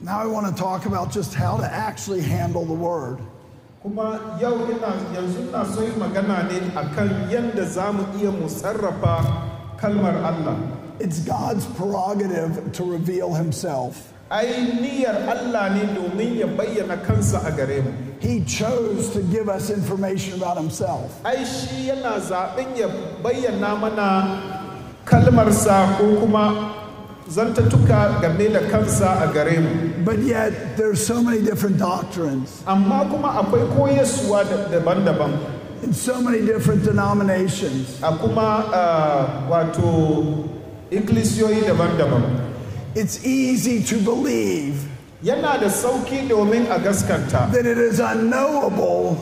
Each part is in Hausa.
Now I want to talk about just how to actually handle the word. kuma yau ina yanzu na so yi magana ne akan yadda za mu iya mu sarrafa kalmar Allah It's God's prerogative to reveal himself. ai niyyar Allah ne domin ya bayyana kansa a gare mu He chose to give us information about himself. ai shi yana zaɓen ya bayyana mana kalmarsa ko kuma zantattuka game da kansa a gare mu But yet there's so many different doctrines amma kuma akwai koyaswa da- daban-daban in so many different denominations. a kuma ah, wato ikkilisiyoyi daban-daban It's easy to believe yana da sauki domin a gaskanta that it is unknowable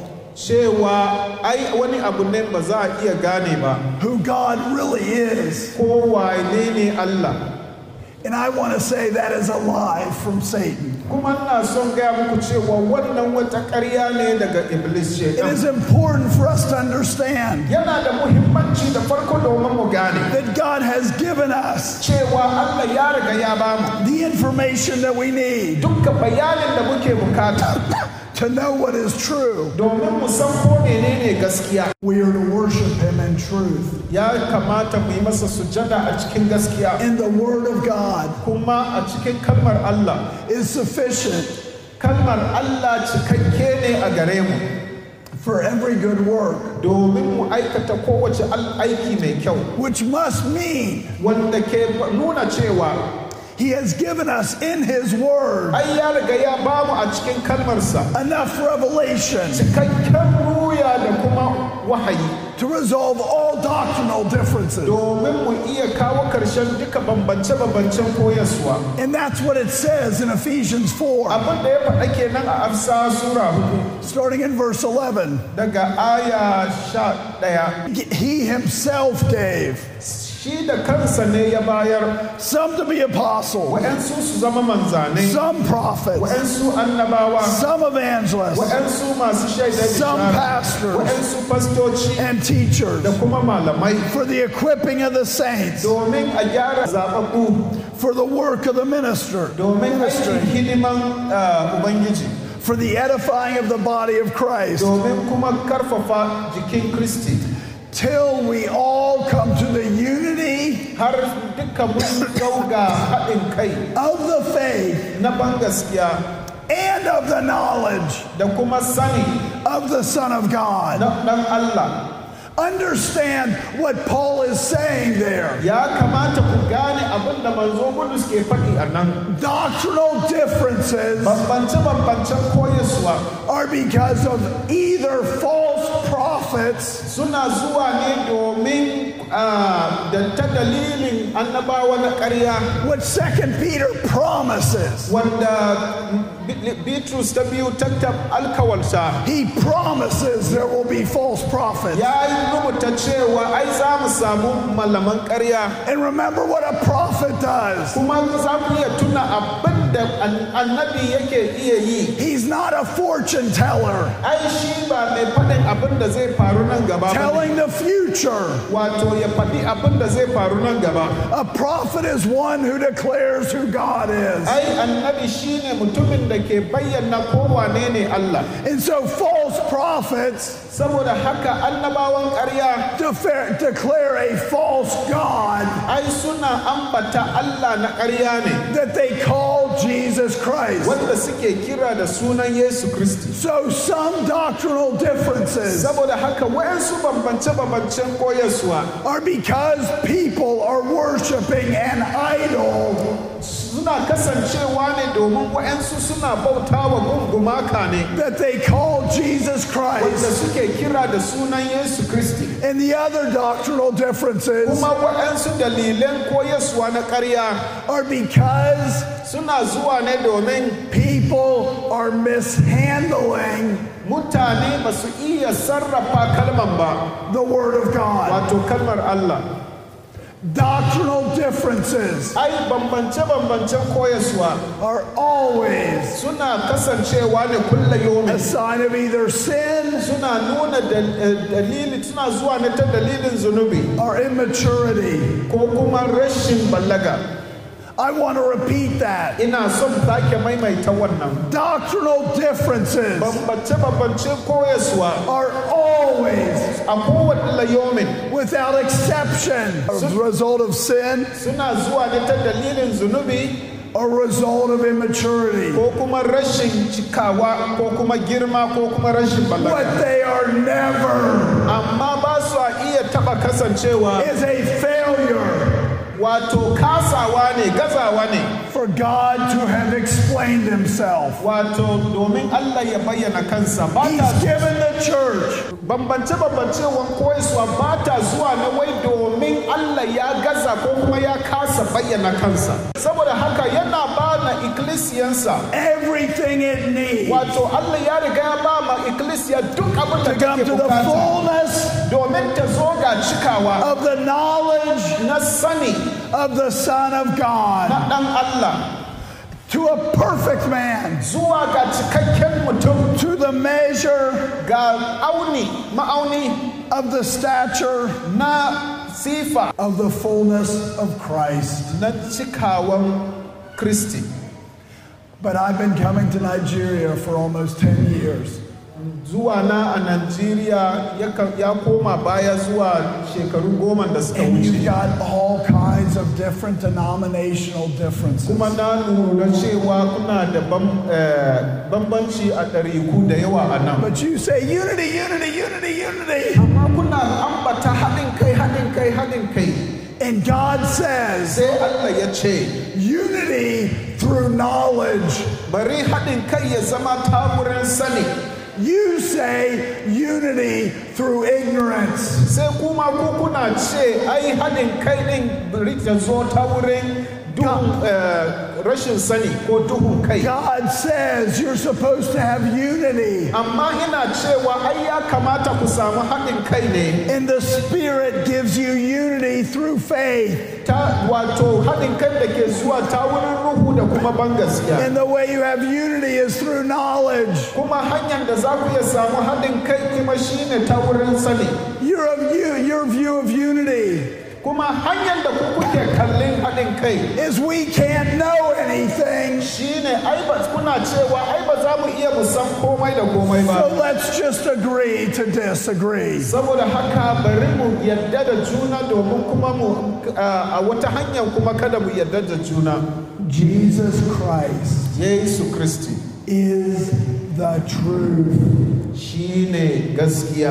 cewa ai wani abu ne ba za a iya gane ba who God really is. ko wane ne Allah And I want to say that is a lie from Satan. kuma ina son gaya muku cewa wannan wata ƙarya ne daga iblis It shaitan is important for us to understand yana da muhimmanci da farko domin mu gane that God has given us cewa Allah ya riga ya bamu the information that we need dukkan bayanin da muke bukata to know what is true. domin mu san ko menene gaskiya We are to worship Him in truth, ya kamata mu yi masa sujada a cikin gaskiya and the Word of God kuma a cikin kalmar Allah is sufficient kalmar Allah cikakke ne a gare mu for every good work, domin mu aikata kowace al- aiki mai kyau which must mean wanda ke nuna cewa He has given us in His Word ai ya riga ya bamu a cikin kalmarsa enough revelation cikakken ruya da kuma wahayi to resolve all doctrinal differences. domin mu iya kawo karshen duka bambance-bambancen koyaswa And that's what it says in Ephesians 4, abin da ya faɗa kenan a afsa sura hudu starting in verse 11. daga aya sha ɗaya He Himself gave shi da kansa ne ya bayar some to be apostles, wa'yansu su zama manzanai some prophets, wa'yansu annabawa some evangelists, wa'yansu masu shaidar Some bishara pastors. wa'yansu fastoci and teachers da kuma malamai for the equipping of the saints, domin a gyara zaɓaɓɓu for the work of the minister, domin aikin hidiman ah, ubangiji for the edifying of the body of Christ, domin kuma karfafa jikin kristi till we all come to the unity har duka mun kau ga haɗin kai of the faith na ban gaskiya and of the knowledge da kuma sani of the Son of God. na ɗan Allah Understand what Paul is saying there. ya kamata ku gane abin da manzo Bulus ke faɗi a nan Doctrinal differences bambance-bambancen koyaswa are because of either false prophets suna zuwa ne domin ah, da ta dalilin annabawa na ƙarya what Second Peter promises. wanda Bi- Bitrus ta biyu tattab alkawalta He promises there will be false prophets. ya yi rubuta cewa ai za mu samu malaman ƙarya And remember what a prophet does. kuma za mu iya tuna abin da an- annabi yake iya yi He's not a fortune teller ai shi ba mai faɗin abin da zai faru nan gaba ba ne. telling the future. wato ya faɗi abin da zai faru nan gaba A prophet is one who declares who God is. ai annabi shine mutumin da ke bayyana kowane ne Allah And so false prophets saboda haka annabawan ƙarya defer- declare a false God ai suna ambata Allah na ƙarya ne that they call Jesus Christ. wanda suke kira da sunan Yesu Kristi So some doctrinal differences saboda haka wayansu bambance-bambancen koyaswa are because people are worshiping an idol suna kasancewa ne domin wayansu suna bautawa gungumaka ne that they call Jesus wanda Christ. suke kira da sunan Yesu Kristi And the other doctrinal differences kuma wayansu dalilan koyaswa na ƙarya are because suna zuwa ne domin people are mishandling mutane ba su iya sarrafa kalman ba the Word of God. wato kalmar Allah Doctrinal differences ai bambance-bambancen koyaswa are always suna kasancewa ne kulla a yomi sign of either sin suna nuna dal- eh, dalili suna zuwa ne ta dalilin zunubi or immaturity. ko kuma rashin ballaga I want to repeat that. ina son sake maimaita wannan Doctrinal differences bambance-bambance koyaswa are always, a kowane layomin without exception, a result of sin suna zuwa ne ta dalilin zunubi a result of immaturity. ko kuma rashin cikawa ko kuma girma ko kuma rashin balaga What they are never amma ba su a iya taba kasancewa is a failure wato kasawa ne gazawa ne for God to have explained himself. wato domin Allah ya bayyana kansa ba He's ta given the church bambance-bambancewan koyaswa ba ta zuwa na wai domin Allah ya gaza ko kuma ya kasa bayyana kansa saboda haka yana ba na ikkilisiyansa everything it needs wato Allah ya riga ya ba ma ikkilisiya duk abin da to come take to the bukata fullness domin ta zo ga cikawa of the knowledge na sani of the Son of God, na ɗan Allah to a perfect man, zuwa ga cikakken mutum to the measure ga auni ma'auni of the stature na sifa of the fullness of Christ. na cikawan Kristi. But I've been coming to Nigeria for almost 10 years. zuwa na a Najeriya yakan- ya koma baya zuwa shekaru goma da suka And you've wuce. got all kinds of different denominational differences. Kuma na lura cewa kuna da bam- eh, bambanci a ɗariku da yawa a nan. But you say unity, unity, unity, unity. Amma kuna ambata haɗin kai, haɗin kai, haɗin kai. And God says Sai Allah ya ce, unity through knowledge. bari haɗin kai ya zama ta wurin sani. You say unity through ignorance. Sai kuma ku kuna ce, ai haɗin kai ɗin bari ta zo ta wurin duhun eh, rashin sani ko duhun kai. God says you're supposed to have unity. amma ina cewa ai ya kamata ku samu haɗin kai ne And the Spirit gives you unity through faith. ta wato haɗin kai da ke zuwa ta wurin ruhu da kuma ban gaskiya And the way you have unity is through knowledge. kuma hanyar da za ku iya samu haɗin kai kuma shine ta wurin sani Your, of you, your view of unity kuma hanyar da ku kuke kallon haɗin kai is we can't know anything, shine ai ba kuna cewa ai ba za mu iya mu san komai da komai so ba let's just agree to disagree. saboda haka bari mu yadda da juna domin kuma mu a wata hanyar kuma kada mu yadda da juna Jesus Christ yesu kristi is the truth. shine gaskiya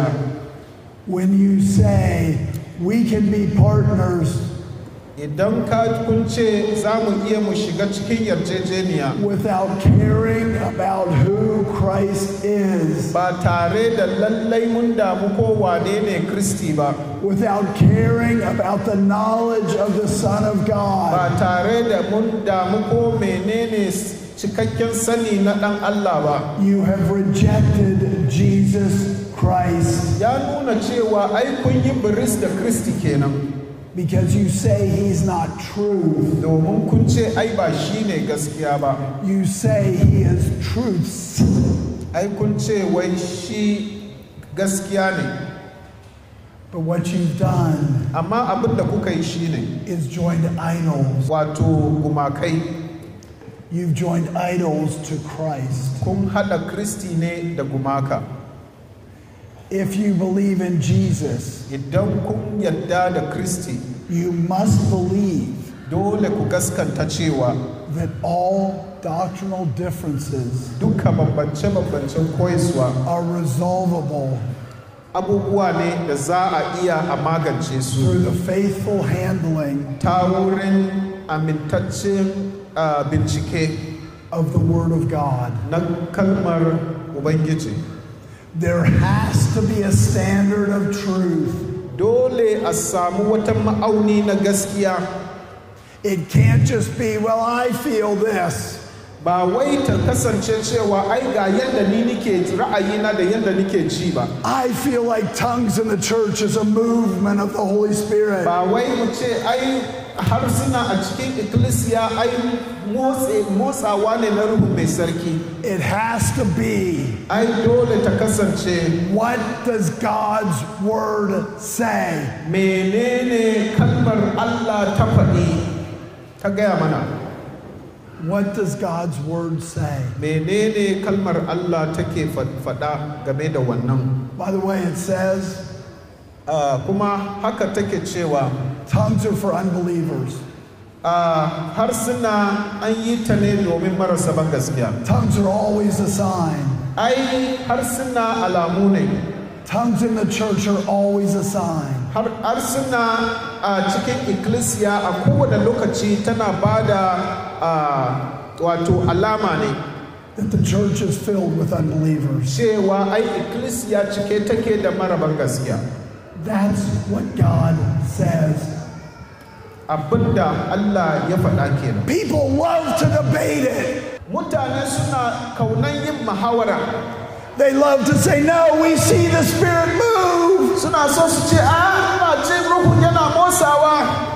When you say we can be partners idan ka kun ce za mu iya mu shiga cikin yarjejeniya without caring about who Christ is, ba tare da lallai mun damu ko wane ne kristi ba without caring about the knowledge of the Son of God, ba tare da mun damu ko menene cikakken sani na ɗan allah ba you have rejected Jesus Christ ya nuna cewa ai kun yi biris da kristi kenan because you say he's not true. domin kun ce ai ba shi ne gaskiya ba You say he is truths. ai kun ce wai shi gaskiya ne But what you've done amma abin da kuka yi shi ne is joined idols. wato gumakai You've joined idols to Christ. kun haɗa kristi ne da gumaka If you believe in Jesus, idan kun yadda da kristi you must believe dole ku gaskanta cewa that all doctrinal differences duka bambance-bambancen koyaswa are resolvable abubuwa ne da za a iya a magance su through the faithful handling ta wurin amintaccen ah, bincike of the Word of God. na kalmar ubangiji There has to be a standard of truth. dole a samu wata ma'auni na gaskiya It can't just be, well, I feel this. ba wai ta kasance cewa ai ga yadda ni nike ra'ayina da yadda nike ji ba I feel like tongues in the church is a movement of the Holy Spirit. ba wai mu ce ai harsuna a cikin ikkilisiya ai motsi- motsawa ne na ruhu mai sarki It has to be ai dole ta kasance what does God's Word say? menene kalmar Allah ta faɗi ka gaya mana What does God's word say? menene kalmar Allah take fa- faɗa game da wannan By the way, it says Ah, kuma haka take cewa tongues are for unbelievers. a harsuna an yi ta ne domin marasa ban gaskiya Tongues are always a sign. ai harsuna alamu ne Tongues in the church are always a sign. har harsuna a cikin ikkilisiya a kowane lokaci tana ba da ah, wato alama ne That the church is filled with unbelievers. cewa ai ikkilisiya cike take da maraban gaskiya That's what God says. abinda Allah ya faɗa kenan People love to debate it. mutane suna kaunan yin muhawara They love to say, No, we see the Spirit move. suna so su ce a ina jin ruhu yana motsawa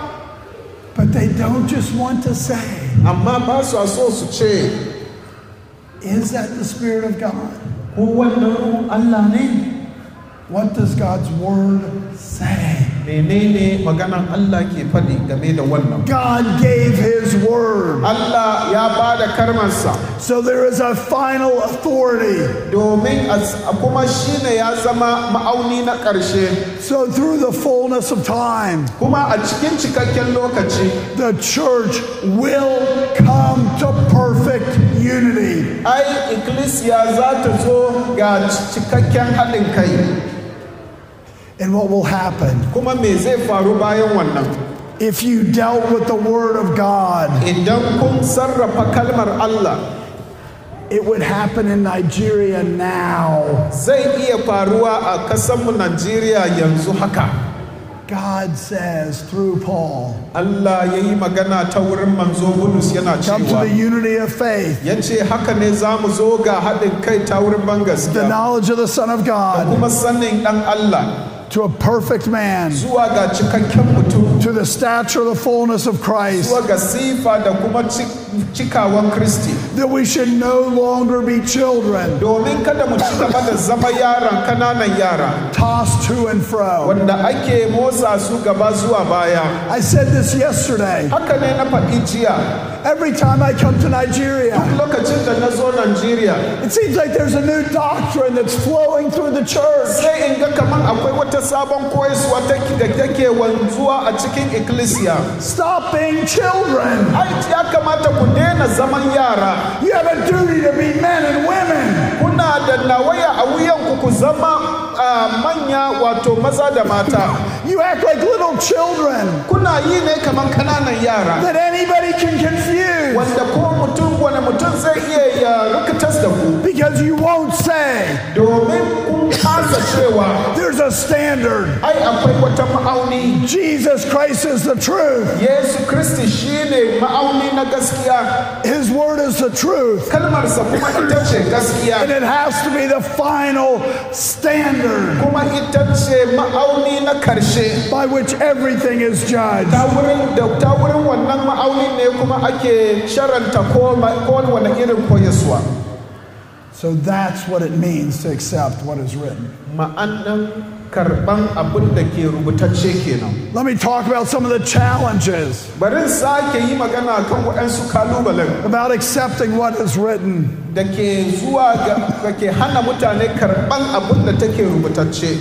But they don't just want to say, amma ba su so su ce Is that the Spirit of God? ko wannan ruhun Allah ne What does God's word say? menene maganan Allah ke faɗi game da wannan God gave his word. Allah ya ba da karmansa So there is a final authority. domin a a kuma shine ya zama ma'auni na ƙarshe So through the fullness of time, kuma a cikin cikakken lokaci the church will come to perfect unity. ai ikkilisiya za ta zo ga cikakken haɗin kai And what will happen kuma me zai faru bayan wannan if you dealt with the word of God? idan kun sarrafa kalmar Allah It would happen in Nigeria now. zai iya faruwa a kasanmu Najeriya yanzu haka God says through Paul, Allah ya yi magana ta wurin manzo Bulus yana come to cewa the unity of faith, ya ce haka ne za mu zo ga haɗin kai ta wurin the bangaskiya knowledge of the Son of God, kuma sanin ɗan Allah to a perfect man, zuwa ga cikakken mutum to the stature of the fullness of Christ, zuwa ga sifa da kuma ci- cikawan Kristi that we should no longer be children, domin kada mu ci gaba da zama yaran kananan yara tossed to and fro. wanda ake motsa su gaba zuwa baya I said this yesterday. haka ne na faɗi jiya Every time I come to Nigeria, lokacin da na zo Najeriya it seems like there's a new doctrine that's flowing through the church. sai in ga kaman akwai wata sabon koyaswa ta da take wanzuwa a cikin ikkilisiya Stop being children. ai ya kamata ku daina zaman yara You have a duty to be men and women. kuna da nawaya a wuyanku ku zama ah, manya wato maza da mata You act like little children kuna yi ne kaman kananan yara that anybody can confuse wanda ko mutum wani mutum zai iya ya rikitas da ku because you won't say domin kun kasa cewa there's a standard. ai akwai wata ma'auni Jesus Christ is the truth. yesu kristi shine ma'auni na gaskiya His word is the truth. kalmarsa kuma ita ce And gaskiya it has to be the final standard kuma ita ce ma'auni na karshe by which everything is judged. ta wurin da ta wurin wannan ma'auni ne kuma ake sharanta ko wani irin koyaswa So that's what it means to accept what is written. ma'anan karban abin da ke rubutacce kenan Let me talk about some of the challenges bari in sake yi magana kan waɗansu kalubalen about accepting what is written. da ke zuwa ga da ke hana mutane karban abin da take rubutacce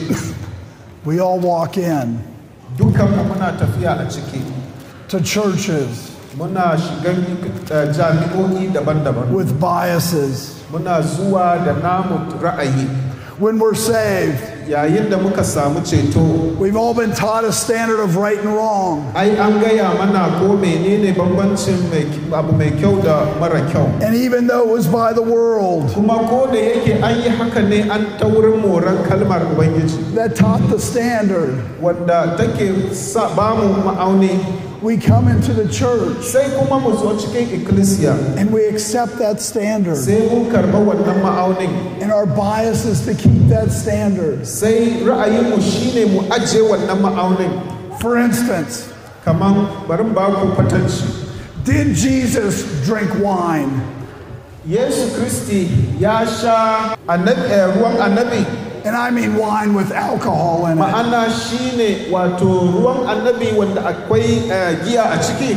We all walk in dukanmu muna tafiya a ciki to churches muna shigan eh, jami'o'i daban-daban with biases. muna zuwa da namu ra'ayi When we're saved, yayin da muka samu ceto we've all been taught a standard of right and wrong. ai an gaya mana ko menene bambancin mai- abu mai kyau da mara kyau And even though it was by the world kuma ko da yake an yi haka ne an ta wurin moran kalmar ubangiji that taught the standard, wanda take sa bamu ma'auni we come into the church sai kuma mu zo cikin ikkilisiya and we accept that standard. sai mun karɓa wannan ma'aunin And our bias is to keep that standard. sai ra'ayinmu shine mu ajiye wannan ma'aunin For instance, kaman bari in ba ku kwatanci did Jesus drink wine? yesu kristi ya sha annabi- eh, ruwan annabi And I mean wine with alcohol in it. ma'ana shine wato ruwan annabi wanda akwai eh, giya a ciki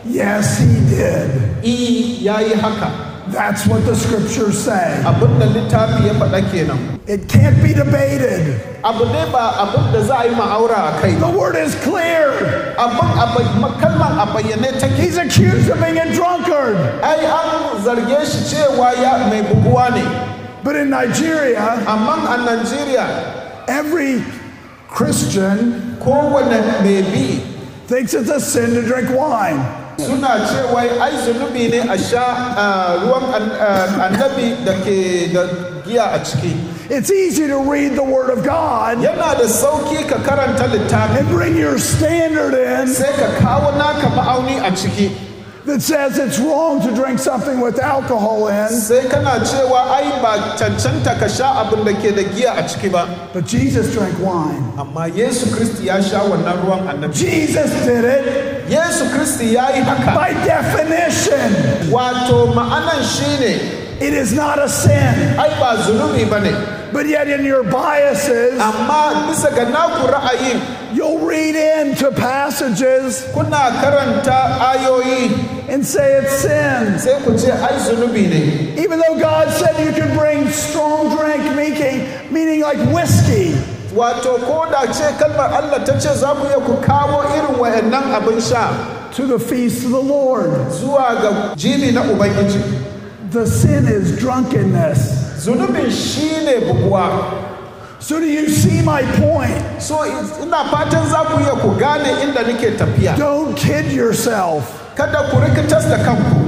Yes, he did. i ya yi haka That's what the scriptures say. abin da littafi ya faɗa kenan It can't be debated. abu ne ba abin da za a yi ma'aura a kai The ba word is clear. abin a bay- kalmar a bayyane take He's accused of being a drunkard. ai an zarge shi cewa ya mai buguwa ne But in Nigeria, amma a najeriya every Christian kowane mai bi thinks it's a sin to drink wine. suna cewa ai zunubi ne a sha ah, ruwan an- ah, annabi da ke da giya a ciki It's easy to read the Word of God yana da sauki ka karanta littafi and bring your standard in sai ka kawo naka ma'auni a ciki that says it's wrong to drink something with alcohol in. sai kana cewa ai ba cancanta ka sha abin da ke da giya a ciki ba But Jesus drank wine. amma yesu kristi ya sha wannan ruwan annabi Jesus did it yesu kristi ya yi haka by definition. wato ma'anan shine It is not a sin. ai ba zunubi ba ne But yet, in your biases, amma bisa ga naku ra'ayin you'll read into passages kuna karanta ayoyi and say it's sin. sai ku ce ai zunubi ne Even though God said you could bring strong drink, meaning, meaning like whiskey. wato ko da ce kalmar allah ta ce za ku iya ku kawo irin wayannan abin sha to the feast of the Lord. zuwa ga jibi na ubangiji The sin is drunkenness. zunubin shine buguwa So, do you see my point? so ina fatan za ku iya ku gane inda nake tafiya Don't kid yourself. kada ku rikitas da kanku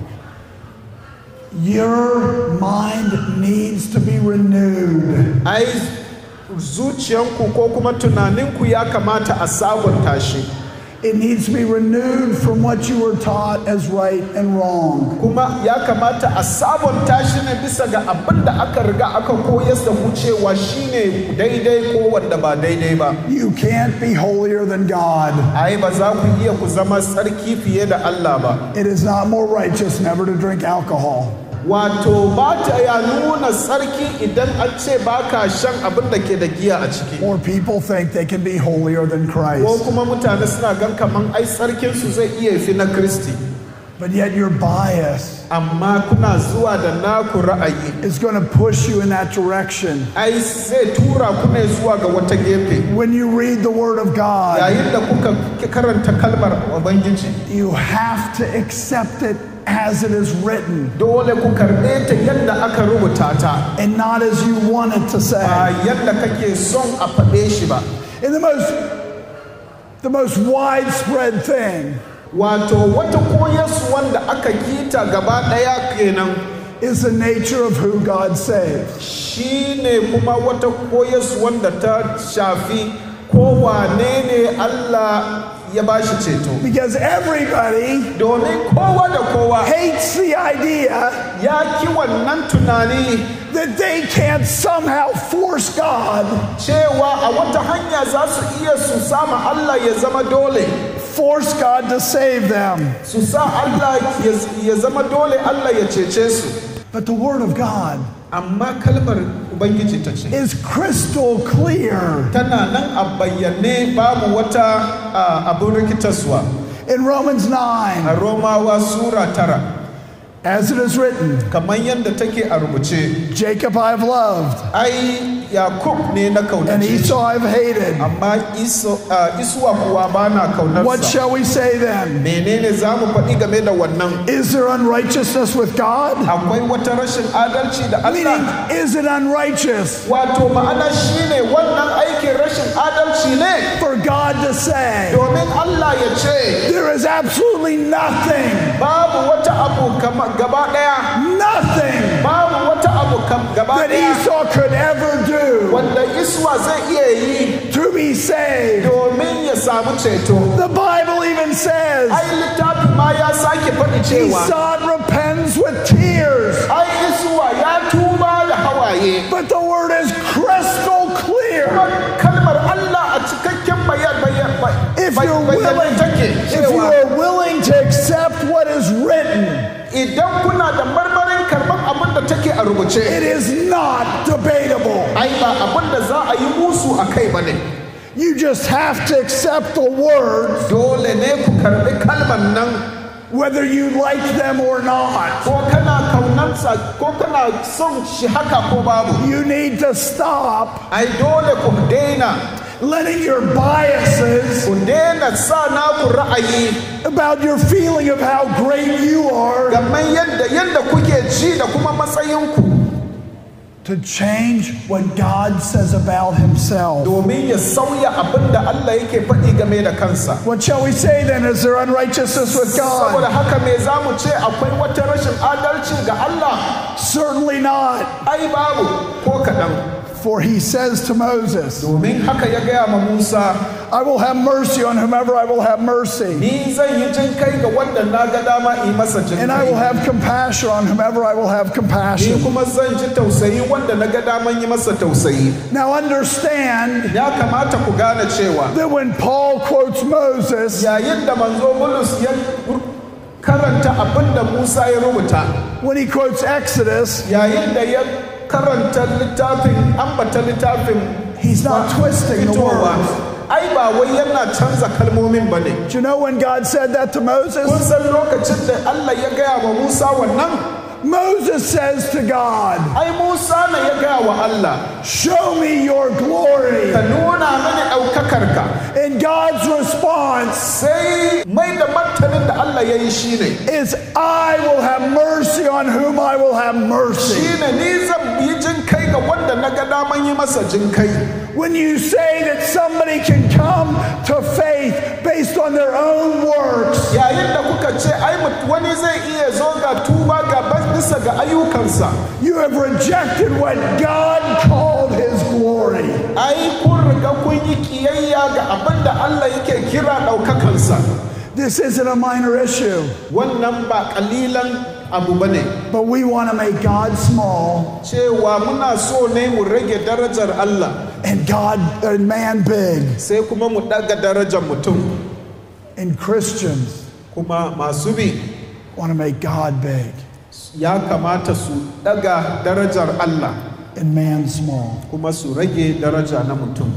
Your mind needs to be renewed. ai zuciyanku ko kuma tunaninku ya kamata a sabunta shi It needs to be renewed from what you were taught as right and wrong. kuma ya kamata a sabunta shi ne bisa ga abin da aka riga aka koyas da ku cewa shine daidai ko wanda ba daidai ba You can't be holier than God. ai ba za ku iya ku zama tsarki fiye da Allah ba It is not more righteous never to drink alcohol. wato ba ta ya nuna tsarki idan an ce ba ka shan abin da ke da giya a ciki Or people think they can be holier than ko Christ. kuma mutane suna gan kaman ai tsarkinsu zai iya fi na kristi But yet your bias amma kuna zuwa da naku ra'ayi is going to push you in that direction. ai zai tura ku ne zuwa ga wata gefe When you read the Word of God, yayin da kuka karanta kalmar ubangiji you have to accept it as it is written dole ku karɓe ta yadda aka rubuta ta and not as you want it to ba say. yadda kake son a faɗe shi ba In the most the most widespread thing wato wata koyarsu wanda aka kita gaba ɗaya kenan is the nature of who God saves. shine kuma wata koyarsu wanda ta shafi kowane ne Allah ya ba shi ceto Because everybody domin kowa da kowa hates the idea ya ki wannan tunani that they can't somehow force God, cewa a wata hanya za su iya su sama Allah ya zama dole force God to save them. su sa Allah ya- ya zama dole Allah ya cece su But the Word of God amma kalmar ubangiji ta ce is crystal clear. tana nan a bayyane babu wata ah, abin rikitarsuwa In Romans 9, a romawa sura tara as it is written, kamar yadda take a rubuce Jacob I've loved, ai yakub ne na and kaunace shi, Esau I've hated. amma Iso- ah, isuwa kuwa ba na What kaunarsa shall we say then? menene za mu faɗi game da wannan Is there unrighteousness with God? akwai wata rashin adalci da Meaning, Allah is it unrighteous wato ma'ana shine wannan aikin rashin adalci ne for God to say, domin Allah ya ce there is absolutely nothing, babu wata abu kama- gaba ɗaya nothing babu wata abu kam- gaba that ɗaya Esau could ever do wanda iswa zai iya yi to be saved? domin ya samu ceto The Bible even says ai littafi ma ya sake faɗi cewa Esau repents with tears, ai isuwa ya tuba da hawaye but the word is crystal clear. kuma kalmar Allah a cikakken bayan bayan If you're bayan willing, take if you cewa are willing to accept what is written, idan kuna da marmarin karɓar abin da take a rubuce it is not debatable. ai ba abin da za a yi musu a kai ba ne You just have to accept the words dole ne ku karɓi kalmar nan whether you like them or not. ko kana kaunansa ko kana son shi haka ko babu You need to stop ai dole ku daina letting your biases ku daina sa naku ra'ayi about your feeling of how great you are game yadda yadda kuke ji da kuma matsayinku to change what God says about Himself. domin ya sauya abin da Allah yake faɗi game da kansa What shall we say then? Is there unrighteousness with saboda God? haka me za mu ce akwai wata rashin adalci ga Allah Certainly not. ai babu ko kaɗan For He says to Moses, domin haka ya gaya ma Musa I will have mercy on whomever I will have mercy, ni zan yi jin kai ga wanda na ga dama yi masa jin and I will kai have compassion on whomever I will have ni compassion. kuma zan ji tausayi wanda na ga daman yi masa tausayi Now understand ya kamata ku gane cewa that when Paul quotes Moses, yayin da manzo Bulus ya karanta abin da Musa ya rubuta when he quotes Exodus, yayin da ya karanta littafin ambata littafin he's not twisting the fitowa words. ai ba wai yana canza kalmomin ba ne Do you know when God said that to kun Moses? san lokacin da Allah ya gaya wa Musa wannan Moses says to God, ai Musa ne ya gaya wa Allah Show me your glory. ka nuna mini ɗaukakarka And God's response sai mai da martanin da Allah ya yi shi ne is, I will have mercy on whom I will have mercy. shi ne ni zan yi jin kai ga wanda na ga daman yi masa jin kai When you say that somebody can come to faith based on their own works, yayin da kuka ce ai mut- wani zai iya zo ga tuba ga bas- bisa ga ayyukansa you have rejected what God called his glory. ai kun riga kun yi kiyayya ga abin da Allah yake kira ɗaukakansa This isn't a minor issue, wannan ba ƙalilan abu ba ne but we want to make God small cewa muna so ne mu rage darajar Allah and God and man big. sai kuma mu ɗaga darajar mutum And Christians kuma masu bi want to make God big ya kamata su ɗaga darajar Allah and man small kuma su rage daraja na mutum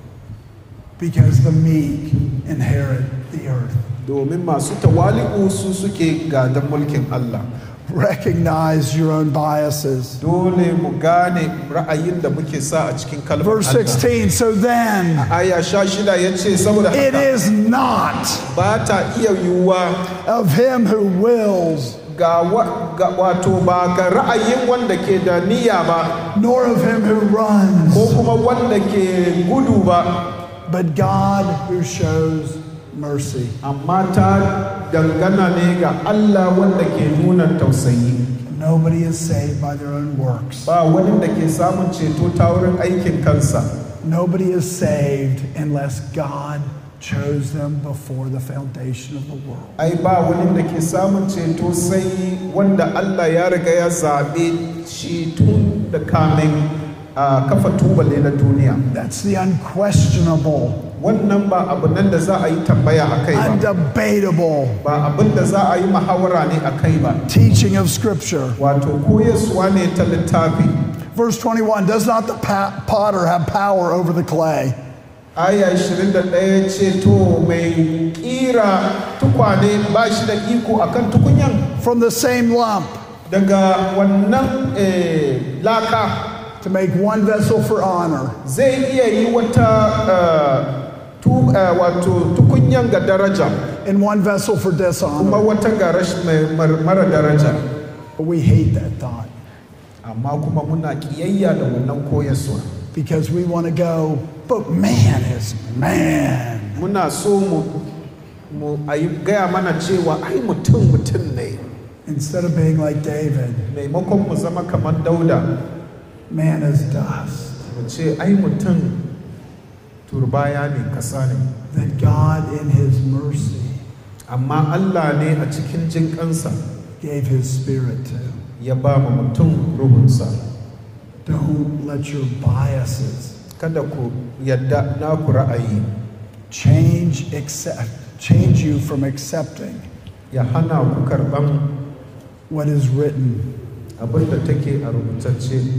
because the meek inherit the earth. domin masu tawali'u su suke gadon mulkin Allah Recognize your own biases. dole mu gane ra'ayin da muke sa a cikin kalmar Verse Allah 16 So then, aya sha shida ya ce saboda it haka is not ba ta iya yiwuwa of him who wills, ga, wa, ga wato ba ga ra'ayin wanda ke da niyya ba nor of him who runs, ko kuma wanda ke gudu ba but God who shows mercy. amma ta dangana ne ga Allah wanda ke nuna tausayi Nobody is saved by their own works. ba wani da ke samun ceto ta wurin aikin kansa Nobody is saved unless God chose them before the foundation of the world. ai ba wani da ke samun ceto sai wanda Allah ya riga ya zaɓe shi tun da kamin a kafa tubale na duniya That's the unquestionable, wannan ba abu nan da za a yi tambaya a kai ba undebatable ba abin da za a yi muhawara ne a kai ba teaching of Scripture. wato koyaswa ne ta littafi Verse 21 Does not the pa- potter have power over the clay? aya 21 ce to mai kira tukwane ba shi da iko akan tukunyan From the same lump daga wannan eh, laka to make one vessel for honor zai iya yi wata eh, tu- eh, wato tukunyan ga daraja and one vessel for kuma dishonor. wata ga rash- mai- mar- mara daraja But we hate that thought amma kuma muna kiyayya da wannan koyaswa because we want to go, but man is man. muna so mu mu a yi gaya mana cewa ai mutum mutum ne Instead of being like David, maimakon mu zama kamar dauda man is dust. mu ce ai mutum turbaya ne kasa ne That God, in his mercy, amma allah ne a cikin jinƙansa gave his spirit to. ya ba mu mutum ruhunsa Don't let your biases kada ku yadda naku ra'ayi change accept change you from accepting ya hana ku karɓan what is written. abin da take a rubutacce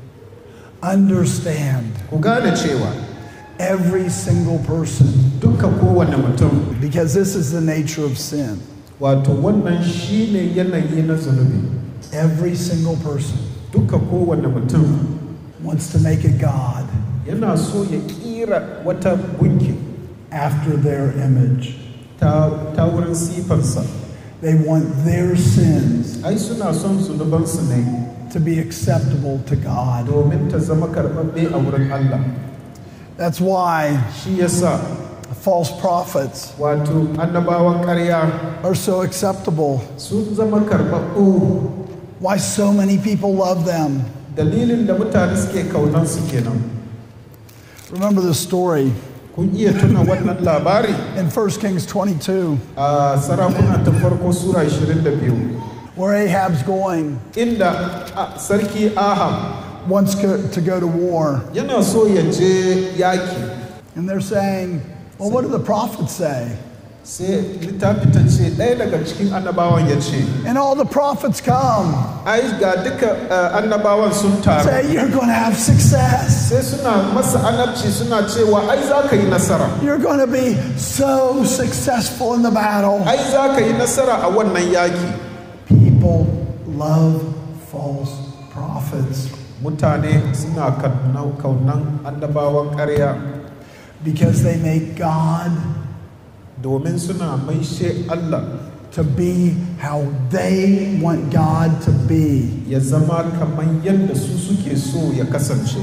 Understand ku gane cewa every single person duka kowane mutum because this is the nature of sin. wato wannan shine yanayi na zunubi Every single person duka kowane mutum wants to make a God yana so ya kira wata gunki after their image. ta, ta wurin sifansa They want their sins ai suna son zunubansu ne to be acceptable to God. domin ta zama karɓaɓɓe a wurin Allah That's why shi yasa false prophets wato annabawan ƙarya are so acceptable. sun zama karɓaɓɓu Why so many people love them. dalilin da mutane suke kaunansu kenan Remember the story kun iya tuna wannan labari in 1 Kings 22 a sarakuna ta farko sura 22 where Ahab's going, inda a, sarki ahab wants co- to go to war. yana so ya je yaki And they're saying, Well, what do the prophets say? sai littafi ta ce ɗaya daga cikin annabawan ya ce And all the prophets come, ai ga duka uh, annabawan sun taru say, You're going to have success. sai suna masa annabci suna cewa ai za ka yi nasara You're going to be so successful in the battle. ai za ka yi nasara a wannan yaki People love false prophets mutane suna kauna- kaunan annabawan ƙarya because they make God domin suna maishe Allah to be how they want God to be. ya zama kamar yadda su suke so ya kasance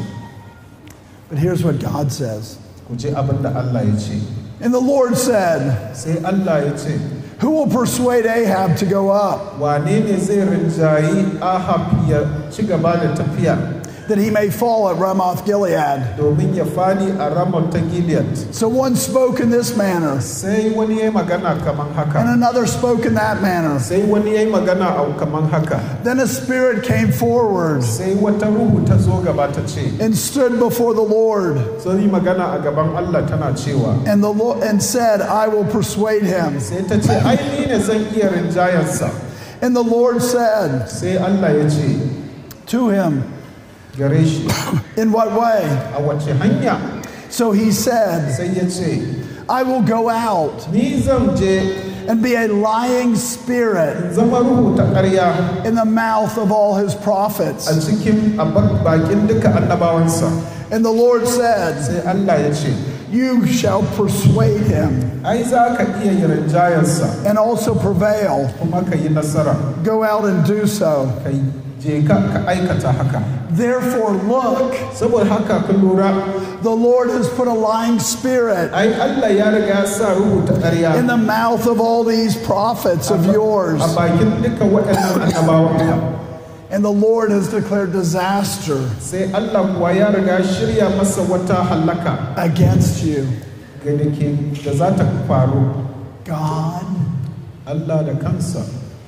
But here's what God says. ku je abin da Allah ya ce And the Lord said, sai Allah ya ce Who will persuade Ahab to go up, wane ne zai rinjayi ahab ya ci gaba da tafiya that he may fall at Ramoth Gilead? domin ya fadi a ramon ta gilead So one spoke in this manner, sai wani ya yi magana kaman and haka another spoke in that manner. sai wani ya yi magana a kaman haka Then a spirit came forward sai wata ruhu ta zo gaba ta ce and stood before the Lord, sun yi magana a gaban Allah tana cewa and the Lord and said, I will persuade him. sai ta ce ai ni ne zan iya rinjayensa And the Lord said sai Allah ya ce to him, gare shi In what way? a wace hanya So he said, sai ya ce I will go out ni zan je and be a lying spirit in zama ruhu ta ƙarya in the mouth of all his a prophets. cikin a bak- bakin duka annabawansa And the Lord said, sai Allah ya ce You shall persuade him ai za ka iya yi rinjayensa and also prevail. kuma ka yi nasara Go out and do so. ka je ka ka aikata haka Therefore, look, saboda haka ka lura the Lord has put a lying spirit ai Allah ya riga ya sa ruhu ta ƙarya in the mouth of all these prophets of yours. a bakin duka waɗannan annabawan And the Lord has declared disaster sai Allah kuwa ya riga shirya masa wata hallaka against you. ga da ke da za ta faru God Allah da kansa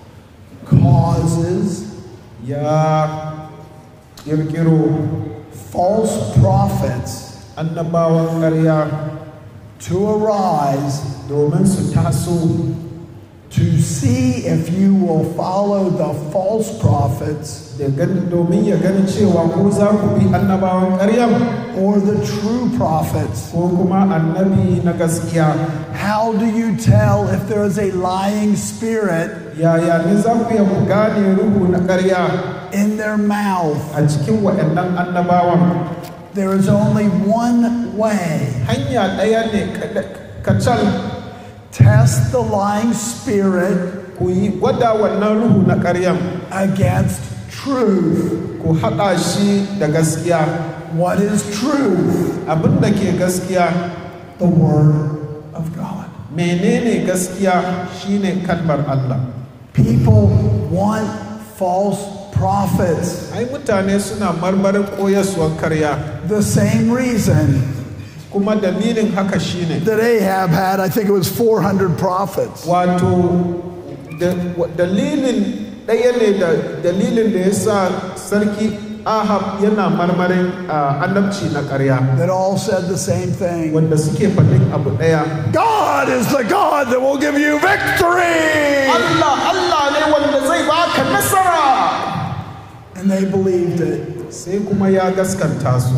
causes ya ƙirƙiro false prophets annabawan ƙarya to arise domin su taso to see if you will follow the false prophets da gani domin ya gani cewa ko za ku bi annabawan ƙaryan or the true prophets. ko kuma annabi na gaskiya How do you tell if there is a lying spirit yaya ne za ku iya ku gane ruhu na ƙarya in their mouth? a cikin waɗannan annabawan There is only one way. hanya ɗaya ne kaɗa- kacal Test the lying spirit ku yi gwada wannan ruhu na ƙaryan against truth. ku haɗa shi da gaskiya What is truth? abin da ke gaskiya The Word of God. menene gaskiya shine kalmar Allah People want false prophets. ai mutane suna marmarin koyaswar karya The same reason kuma dalilin haka shine that Ahab had, I think it was 400 prophets. wato da- wa- dalilin ɗaya ne da dalilin da ya sa sarki ahab yana marmarin ah, annabci na ƙarya that all said the same thing. wanda suke faɗin abu ɗaya God is the God that will give you victory. Allah Allah ne wanda zai baka nasara And they believed it sai kuma ya gaskanta su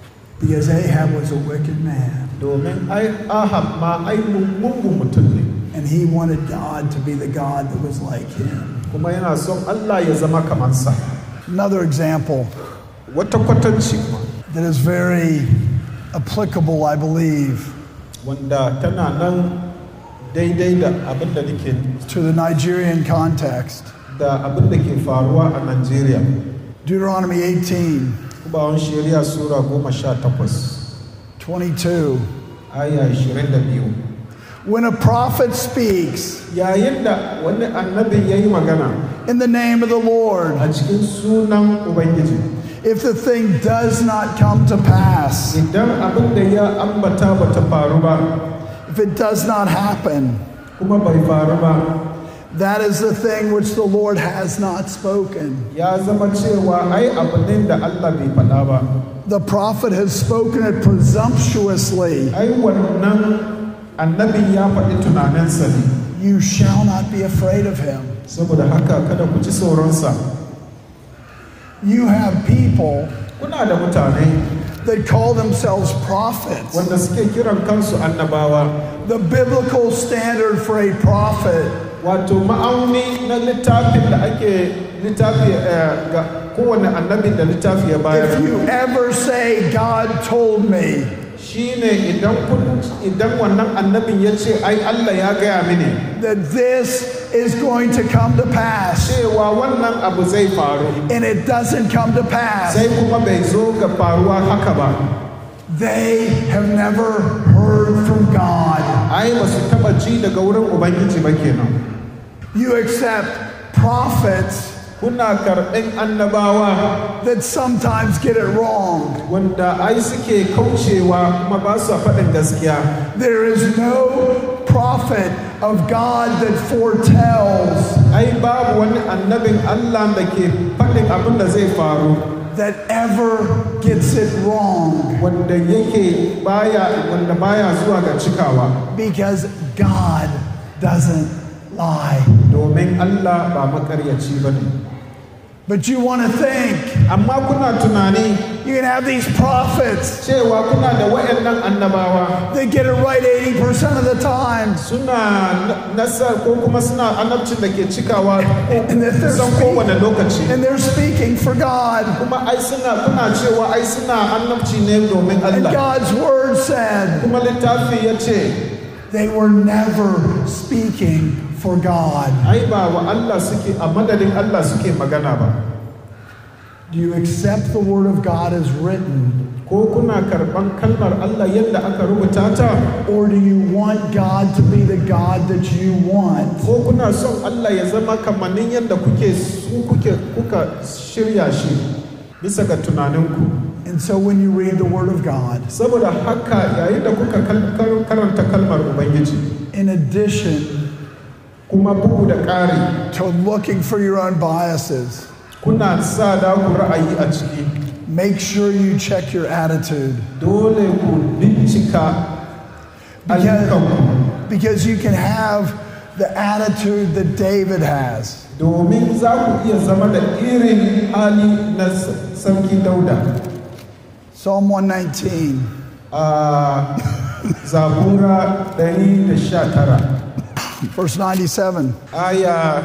because Ahab was a wicked man. domin ai ahab ma ai mugun mutum ne And he wanted God to be the God that was like him. kuma yana son Allah ya zama kamansa Another example wata kwatanci kuma that is very applicable, I believe, wanda tana nan daidai da abin da nake to the Nigerian context. da abin da ke faruwa a Najeriya Deuteronomy 18 kubawan shari'a sura goma sha takwas 22. aya ashirin da biyu When a prophet speaks yayin da wani annabi ya yi magana in the name of the Lord, a cikin sunan ubangiji if the thing does not come to pass, idan abin da ya ambata ba ta faru ba if it does not happen, kuma bai faru ba that is the thing which the Lord has not spoken. ya zama cewa ai abu ne da Allah bai faɗa ba The prophet has spoken it presumptuously. ai wannan annabin ya faɗi tunaninsa ne You shall not be afraid of him. saboda haka kada ku ji tsoronsa You have people kuna da mutane that call themselves prophets. wanda suke kiran kansu annabawa The biblical standard for a prophet wato ma'auni na littafin da ake littafi eh, ga kowane annabin da littafi ya If bayar you ever say, God told me, shine idan kun idan wannan annabin ya ce ai Allah ya gaya mini that this is going to come to pass, cewa wannan abu zai faru and it doesn't come to pass, sai kuma bai zo ga faruwa haka ba they have never heard from God. ai ba su taba ji daga wurin ubangiji ba kenan You accept prophets kuna karɓin annabawa that sometimes get it wrong. wanda ai suke kaucewa kuma ba su faɗin gaskiya There is no prophet of God that foretells ai babu wani annabin Allah da ke faɗin abin da zai faru that ever gets it wrong wanda yake baya wanda baya zuwa ga cikawa because God doesn't lie. domin Allah ba makaryaci ba ne But you want to think amma kuna tunani you can have these prophets cewa kuna da wayannan annabawa that get it right 80% of the time. suna nasa ko kuma suna annabcin da ke cikawa And that they're kusan kowane lokaci And they're speaking for God. kuma ai suna kuna cewa ai suna annabci ne domin And Allah God's word said kuma littafi ya ce they were never speaking for God. ai ba wa Allah suke a madadin Allah suke magana ba Do you accept the word of God as written? ko kuna karban kalmar Allah yadda aka rubuta ta Or do you want God to be the God that you want? ko kuna son Allah ya zama kamannin yadda kuke su kuke kuka shirya shi bisa ga tunaninku And so when you read the word of God, saboda haka yayin da kuka kal- kar- karanta kalmar ubangiji in addition kuma bugu da ƙari to looking for your own biases, kuna sa da ku ra'ayi a ciki make sure you check your attitude. dole ku bincika ayyukanku Because you can have the attitude that David has. domin za ku iya zama da irin hali na s- sarki dauda Psalm 119. a zabura 119 Verse 97 aya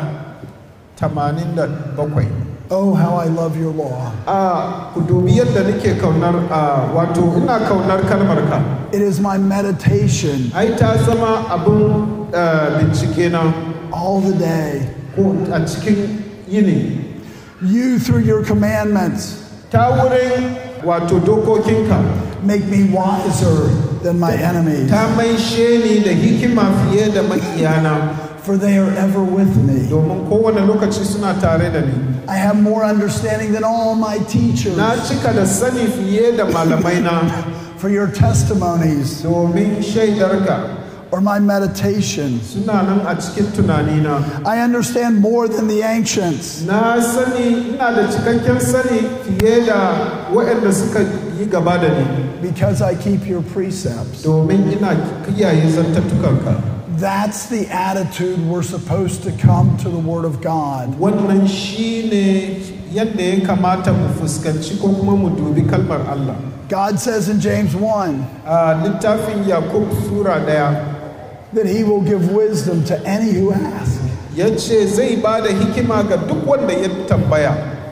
87 Oh, how I love your law. a ku dubi yadda nake kaunar a wato ina kaunar kalmar ka It is my meditation ai ta zama abin eh, bincike na all the day. ko a cikin yini You, through your commandments, ta wurin wato dokokinka make me wiser than my enemies, ta maishe ni da hikima fiye da makiyana for they are ever with me. domin kowane lokaci suna tare da ni I have more understanding than all my teachers, na cika da sani fiye da malamai na for your testimonies domin shaidarka or my meditations. suna nan a cikin tunanina I understand more than the ancients, na sani ina da cikakken sani fiye da waɗanda suka yi gaba da ni because I keep your precepts. domin ina kiyaye zantattukanka That's the attitude we're supposed to come to the Word of God. wannan shine yadda ya kamata mu fuskanci ko kuma mu dubi kalmar Allah God says in James 1 a littafin yakub sura ɗaya that he will give wisdom to any who ask. ya ce zai ba da hikima ga duk wanda ya tambaya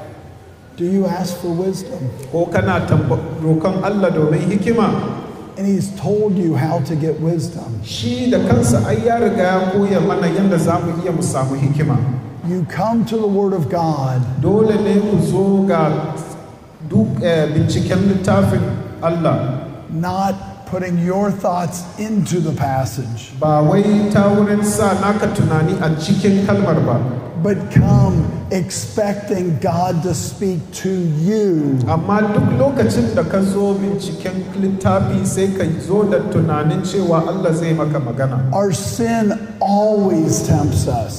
Do you ask for wisdom? ko kana tamba- roƙon Allah domin hikima And he's told you how to get wisdom. shi da kansa ai ya riga ya koya mana yadda za mu iya mu samu hikima You come to the Word of God dole ne ku zo ga duk eh, binciken littafin Allah not putting your thoughts into the passage, ba wai ta wurin sa naka tunani a cikin kalmar ba but come expecting God to speak to you. amma duk lokacin da ka zo binciken littafi sai ka zo da tunanin cewa Allah zai maka magana Our sin always tempts us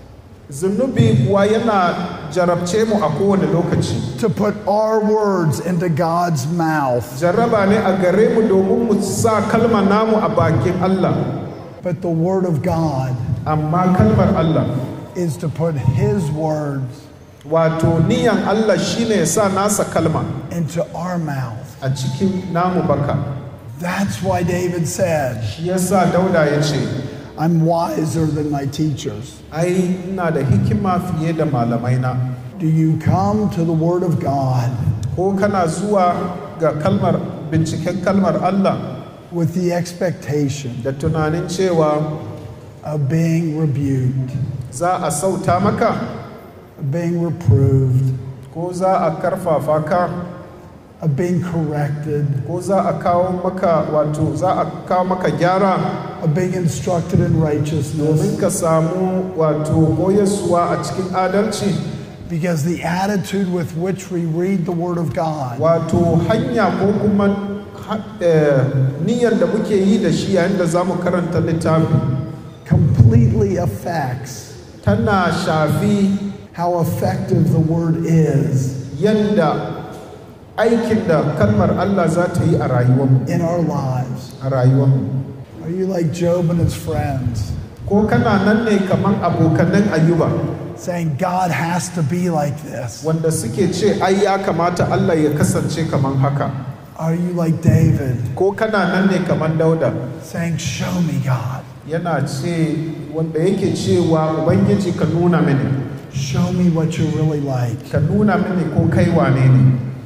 zunubi kuwa yana jarabce mu a kowane lokaci to put our words into God's mouth. jarraba ne a gare mu domin mu sa kalmar namu a bakin Allah But the Word of God amma kalmar Allah is to put His words wato niyan Allah shine ya sa nasa kalma into our mouth. a cikin namu baka That's why David said, shi yasa dauda ya ce I'm wiser than my teachers. ai ina da hikima fiye da malamai na Do you come to the Word of God ko kana zuwa ga kalmar binciken kalmar Allah with the expectation da tunanin cewa of being rebuked, za a sauta maka of being reproved, ko za a karfafa ka of being corrected, ko za a kawo maka wato za a kawo maka gyara of being instructed in righteousness? domin ka samu wato koyaswa a cikin adalci Because the attitude with which we read the Word of God wato hanya ko kuma ha- eh, niyyar da muke yi da shi yayin da za mu karanta littafi completely affects tana shafi how effective the Word is yadda aikin da kalmar Allah za ta yi a rayuwarmu in our lives. a rayuwarmu Are you like Job and his friends, ko kana nan ne kaman abokanan ayuba saying, God has to be like this? wanda suke ce ai ya kamata Allah ya kasance kaman haka Are you like David, ko kana nan ne kaman dauda saying, Show me, God? yana ce wanda yake cewa ubangiji ka nuna mini Show me what you're really like. ka nuna mini ko kai wane ne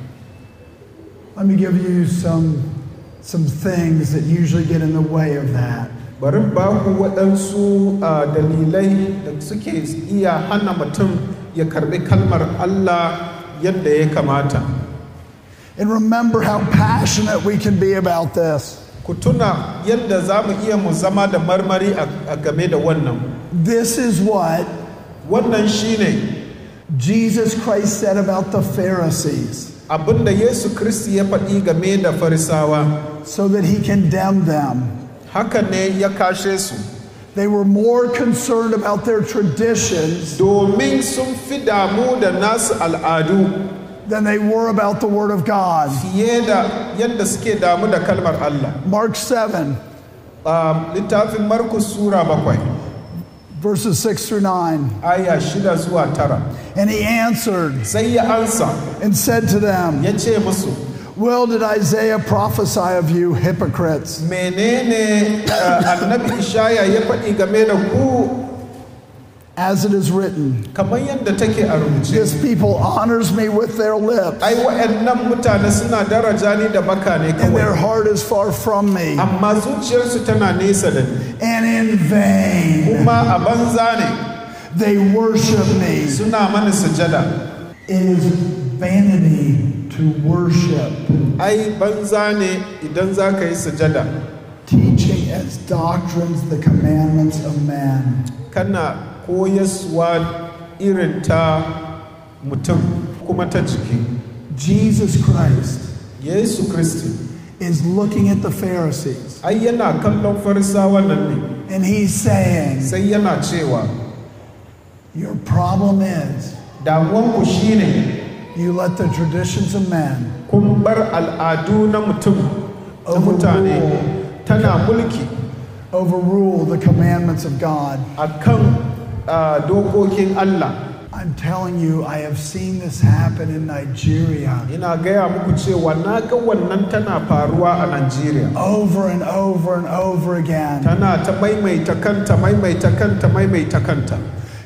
Let me give you some, some things that usually get in the way of that. bari in ba ku waɗansu ah, dalilai da suke iya hana mutum ya karɓi kalmar Allah yadda ya kamata And remember how passionate we can be about this. ku tuna yadda za mu iya mu zama da marmari a a game da wannan This is what wannan shine Jesus Christ said about the Pharisees abinda Yesu Kiristi ya faɗi game da farisawa so that he condemned them. haka ne ya kashe su They were more concerned about their traditions domin sun fi damu da nasu al'adu than they were about the Word of God. fiye da yadda suke damu da kalmar Allah Mark 7, a littafin Markus Sura bakwai verses 6 through 9. aya shida zuwa tara And he answered sai ya ansa and said to them, ya ce musu Well, did Isaiah prophesy of you, hypocrites? menene uh, annabi ishaya ya faɗi game da ku As it is written, kamar yadda take a rubuce This people honors me with their lips, ai wa'annan mutane suna daraja ni da baka ne and their kawai heart is far from me, amma zuciyarsu tana nesa da ni and in vain kuma a banza ne they worship me. suna mani sujada It is vanity to worship, ai banza ne idan za ka yi sujada teaching as doctrines the commandments of man. kana koyaswa irin ta mutum kuma ta jiki Jesus Christ yesu kristi is looking at the Pharisees, ai yana kallon farisawan nan ne and he's saying, sai yana cewa Your problem is damuwanku shine you let the traditions of men kun bar al'adu na mutum na mutane tana mulki overrule the commandments of God. a kan dokokin Allah I'm telling you, I have seen this happen in Nigeria ina gaya muku cewa na ga wannan tana faruwa a Najeriya over and over and over again. tana ta maimaita kanta maimaita kanta maimaita kanta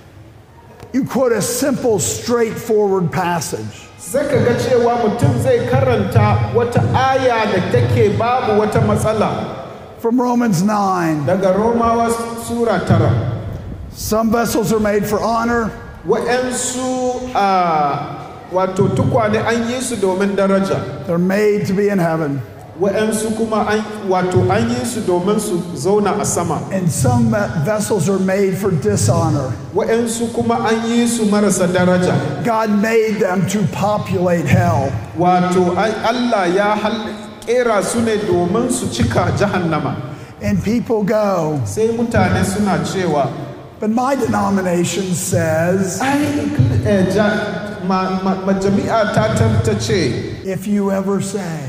You quote a simple, straightforward passage. sai ka ga cewa mutum zai karanta wata aya da take babu wata matsala From Romans 9 daga Romawa Sura tara Some vessels are made for honor, wa'yansu a wato tukwane an yi su domin daraja they're made to be in heaven. wa'yansu kuma an wato an yi su domin su zauna a sama And some ve- vessels are made for dishonor. wa'yansu kuma an yi su marasa daraja God made them to populate hell. wato ai- Allah ya hal- kera su ne domin su cika jahannama And people go, sai mutane suna cewa but my denomination says ai eh, ja- ma- ma- majami'a ta ta- ta ce if you ever say,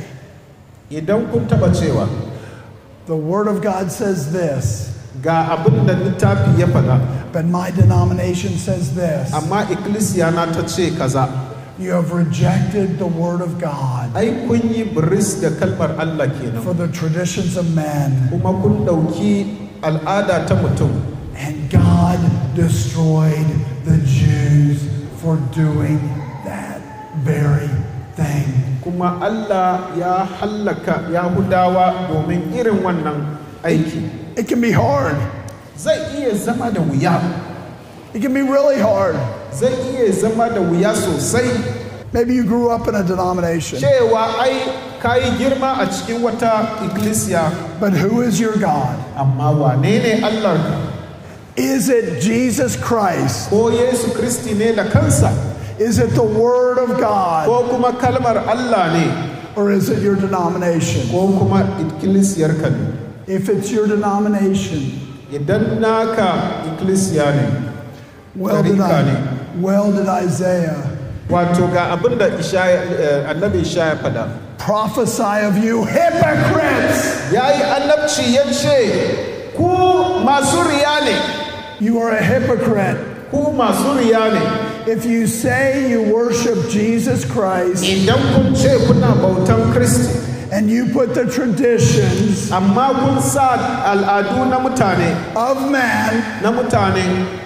idan kun taba cewa the Word of God says this, ga abin da littafi ya faɗa but my denomination says this, amma ikkilisiya na ta ce kaza you have rejected the Word of God ai kun yi biris da kalmar Allah kenan for the traditions of men. kuma kun ɗauki al'ada ta mutum And God destroyed the Jews for doing that very thing. kuma Allah ya hallaka Yahudawa domin irin wannan aiki It can be hard. zai iya zama da wuya It can be really hard. zai iya zama da wuya sosai Maybe you grew up in a denomination, cewa ai ka yi girma a cikin wata ikkilisiya but who is your God? amma wane ne Allahnka Is it Jesus Christ? ko Yesu Kristi ne da kansa Is it the Word of God? ko kuma kalmar Allah ne Or is it your denomination? ko kuma ikkilisiyarka ne If it's your denomination, idan naka ikkilisiya ne well did, Tarika I, ne. well did Isaiah wato ga abin da Ishaya- eh, annabi Ishaya faɗa prophesy of you, hypocrites! ya yi annabci ya ce ku masu riya ne You are a hypocrite. ku masu riya ne If you say you worship Jesus Christ idan kun ce kuna bautan Kristi and you put the traditions amma kun sa al'adu na mutane of man na mutane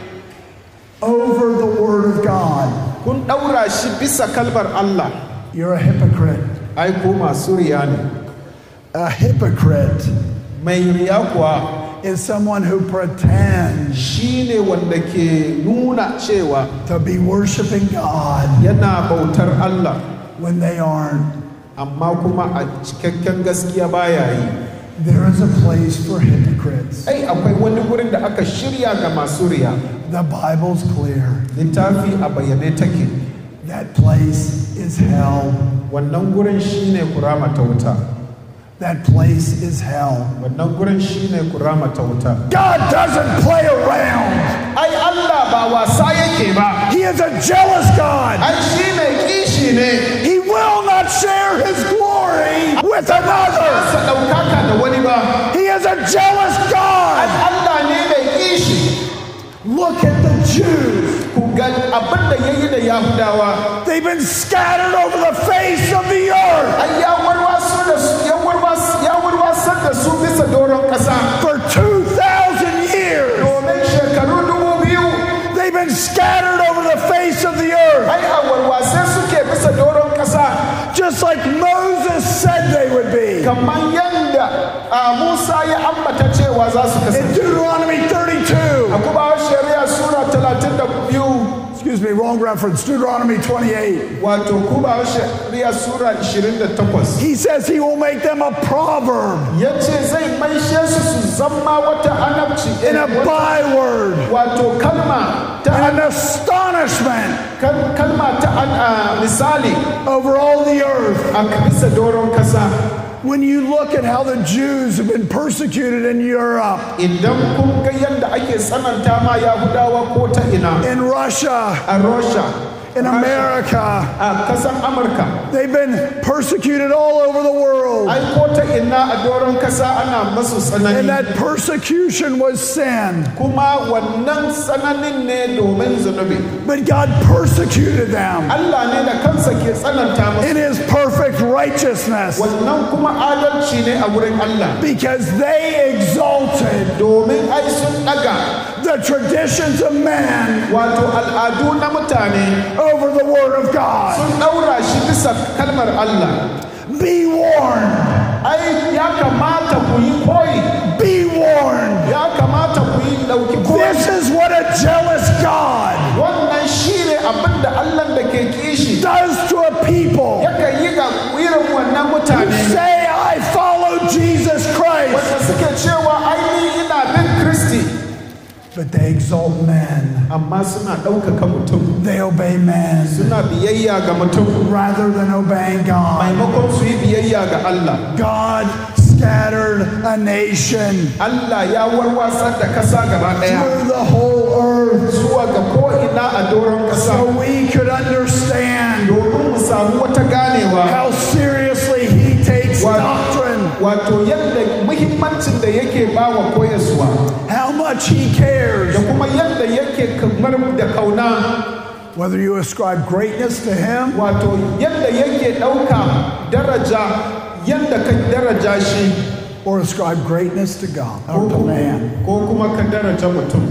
over the Word of God, kun ɗaura shi bisa kalmar Allah you're a hypocrite. ai ku masu riya ne A hypocrite mai riya kuwa is someone who pretends shi ne wanda ke nuna cewa to be worshiping God yana bautar Allah when they aren't. amma kuma a cikakken gaskiya baya yi There is a place for hypocrites. ai akwai wani wurin da aka shirya ga masu riya The Bible's clear. littafi a bayyane take That place is hell. wannan gurin shine kurama ta wuta That place is hell. wannan gurin shine kurama ta wuta God doesn't play around. ai Allah ba wasa yake ba He is a jealous God. ai shi mai kishi ne He will not share his glory with another. sa ɗaukaka da wani ba He is a jealous God. Allah ne mai kishi Look at the Jews. ku ga abin da ya yi da Yahudawa They've been scattered over the face of the earth ai ya warwaso da su ya warwas ya warwasar da su bisa doron ƙasa for 2,000 years. domin shekaru dubu biyu They've been scattered over the face of the earth ai a warwase suke bisa doron ƙasa just like Moses said they would be. kamar yadda a Musa ya ambata cewa za su In kasance Deuteronomy 32, a kuma shari'a sura 32 excuse me, wrong reference, Deuteronomy 28, wato kuma shari'a sura 28 he says he will make them a proverb ya ce zai maishe su su zama wata anabci and a byword wato kalma ta and an astonishment kal- kalma ta an- a misali over all the earth. a bisa doron kasa When you look at how the Jews have been persecuted in Europe, idan kun ga yadda ake tsananta ma yahudawa ko ta ina in Russia, a russia in America. a kasan amurka They've been persecuted all over the world. ai ko ta ina a doron kasa ana masu And tsanani that persecution was sin. kuma wannan tsananin ne domin zunubi But God persecuted them Allah ne da kansa ke tsananta masu in his perfect righteousness wannan kuma adalci ne a wurin Allah because they exalted domin ai sun daga the traditions of man wato al'adu na mutane over the word of God. sun daura shi bisa kalmar Allah Be warned. ai ya kamata ku yi koyi Be warned. ya kamata ku yi dauki koyi This is what a jealous God wannan shine abin da Allah da ke kishi does to a people yakan yi ga irin wannan who mutane say, I follow Jesus Christ. wanda suke cewa ainihi ina bin Kristi But they exalt man, amma suna ɗaukaka mutum they obey man suna biyayya ga mutum rather than obeying God. maimakon su yi biyayya ga Allah God scattered a nation Allah ya warwasar da kasa gaba ɗaya through the whole earth zuwa ga ko'ina a doron so kasa we could understand domin mu samu wata ganewa how seriously He takes doctrine, wato yadda muhimmancin da yake ba wa koyaswa how much He cares. da kuma yadda yake kamar da kauna Whether you ascribe greatness to Him wato yadda yake ɗauka daraja yadda ka daraja shi or ascribe greatness to God or to man. ko kuma ka daraja mutum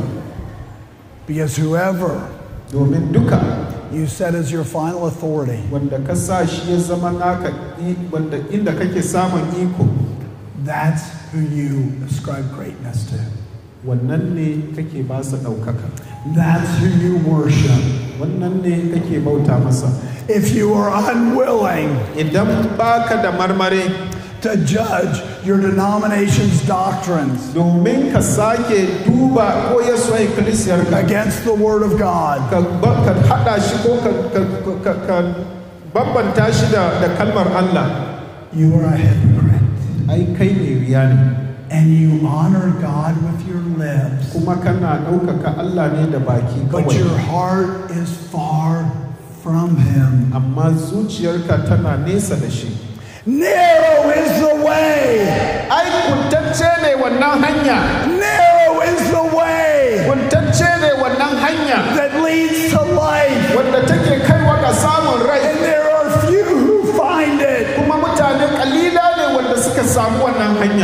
Because whoever domin duka you set as your final authority, wanda ka sa shi ya zama naka i- wanda inda kake samun iko that's who you ascribe greatness to. wannan ne kake ba su ɗaukaka That's who you worship. wannan ne kake bauta masa If you are unwilling idan baka da marmari to judge your denomination's doctrines domin ka sake duba koyaswa ikkilisiyarka against the Word of God, ka ba- ka haɗa shi ko ka- ka- ka- ka bambanta shi da da kalmar Allah you are a hypocrite. ai kai ne riya ne And you honor God with your lips, kuma kana ɗaukaka Allah ne da baki but your kawai heart is far from Him. amma zuciyarka tana nesa da shi Narrow is the way. ai kuntacce ne wannan hanya Narrow is the way kuntacce ne wannan hanya that leads to life, wanda take kaiwa ga samun rai and there are few who find it. kuma mutane kalila ne wanda suka samu wannan hanya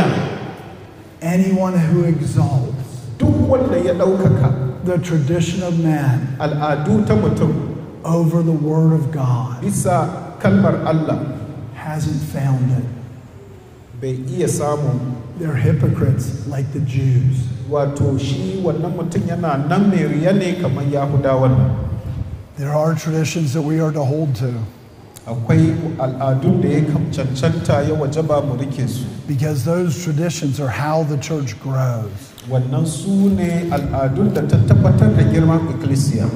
Anyone who exalts duk wanda ya ɗaukaka the tradition of man al'adu ta mutum over the Word of God bisa kalmar Allah hasn't found it. bai iya samun They're hypocrites like the Jews. wato shi wannan mutum yana nan mai riya ne kamar yahudawan nan There are traditions that we are to hold to akwai al'adun da ya kam- cancanta ya wajaba mu rike su because those traditions are how the church grows. wannan su ne al'adun da ta tabbatar da girman ikkilisiya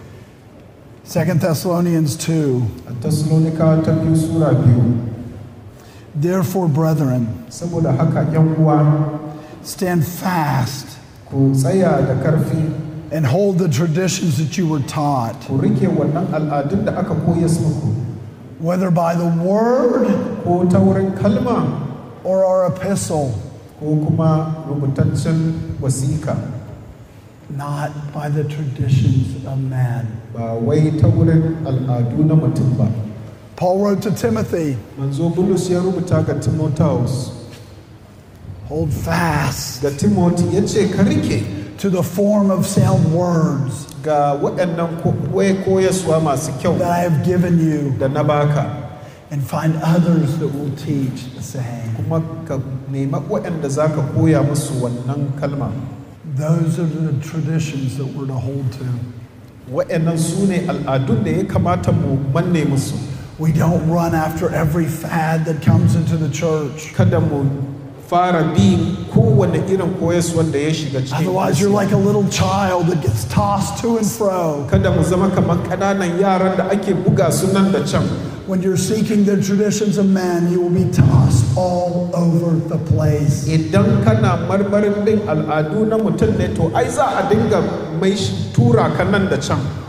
Second Thessalonians 2 a taslonika ta biyu sura biyu Therefore, brethren, saboda haka yan uwa stand fast ku tsaya da karfi and hold the traditions that you were taught, ku rike wannan al'adun da aka koya muku whether by the word ko ta wurin kalma or our epistle, ko kuma rubutaccen wasiƙa not by the traditions of man. ba wai ta wurin al'adu na mutum ba Paul wrote to Timothy, manzo bulus ya rubuta ga timotheus hold fast ga timothy ya ce ka rike to the form of sound words ga waɗannan ko- wai koyaswa masu kyau that I have given you, da na baka and find others that will teach the same. kuma ka nema waɗanda za ka koya musu wannan kalma Those are the traditions that we're to hold to. waɗannan su ne al'adun da ya kamata mu manne musu We don't run after every fad that comes into the church. kada mu fara bi kowane irin koyaswan da ya shiga cikin Otherwise, you're Kiristi. like a little child that gets tossed to and fro. kada mu zama kamar ƙananan yaran da ake buga su nan da can When you're seeking the traditions of men, you will be tossed all over the place. idan kana marmarin bin al'adu na mutum ne to ai za a dinga mai shi- tura ka nan da can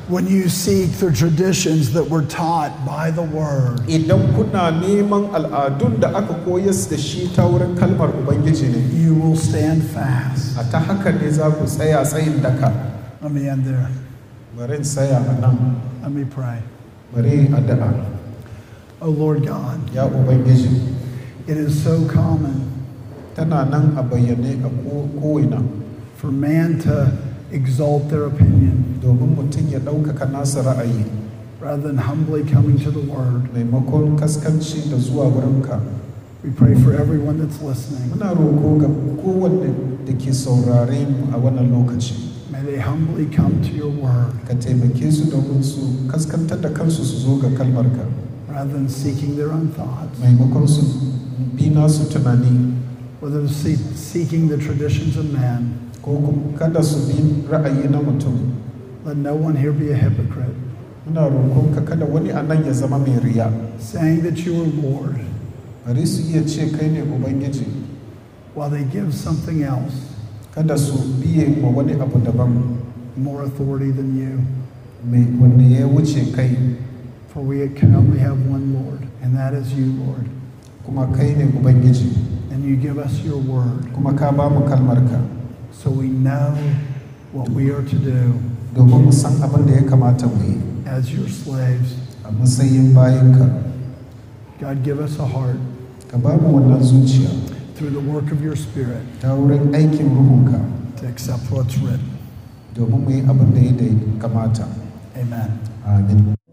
when you seek the traditions that were taught by the Word, idan kuna neman al'adun da aka koyas da shi ta wurin kalmar ubangiji ne you will stand fast. a ta haka ne za ku tsaya tsayin daka Let me end there. bari in tsaya a nan Let me pray. bari in addu'a Oh Lord God, ya ubangiji it is so common tana nan a bayyane a ko- ko'ina for man to exalt their opinion domin mutum ya ɗaukaka nasa ra'ayi rather than humbly coming to the Word. maimakon kaskanci da zuwa wurinka We pray for everyone that's listening. muna roko ga kowanne da ke saurare mu a wannan lokaci May they humbly come to your Word ka taimake su domin su kaskantar da kansu su zo ga kalmarka rather than seeking their own thoughts, maimakon su bi nasu tunani whether they're see- seeking the traditions of man. ko kuma kada su bi ra'ayi na mutum Let no one here be a hypocrite, muna roƙonka kada wani a nan ya zama mai riya saying that you are Lord bari su iya ce kai ne ubangiji while they give something else kada su biye wa wani abu daban more authority than you. mai wanda ya wuce kai For we can only have one Lord, and that is you, Lord. kuma kai ne ubangiji And you give us your word kuma ka ba mu kalmarka so we know what we are to do domin mu san abin da ya kamata mu yi as your slaves. a matsayin bayinka God, give us a heart ka ba mu wannan zuciya through the work of your Spirit ta wurin aikin ruhunka to accept what's written. domin mu yi abin da ya kamata Amen. amin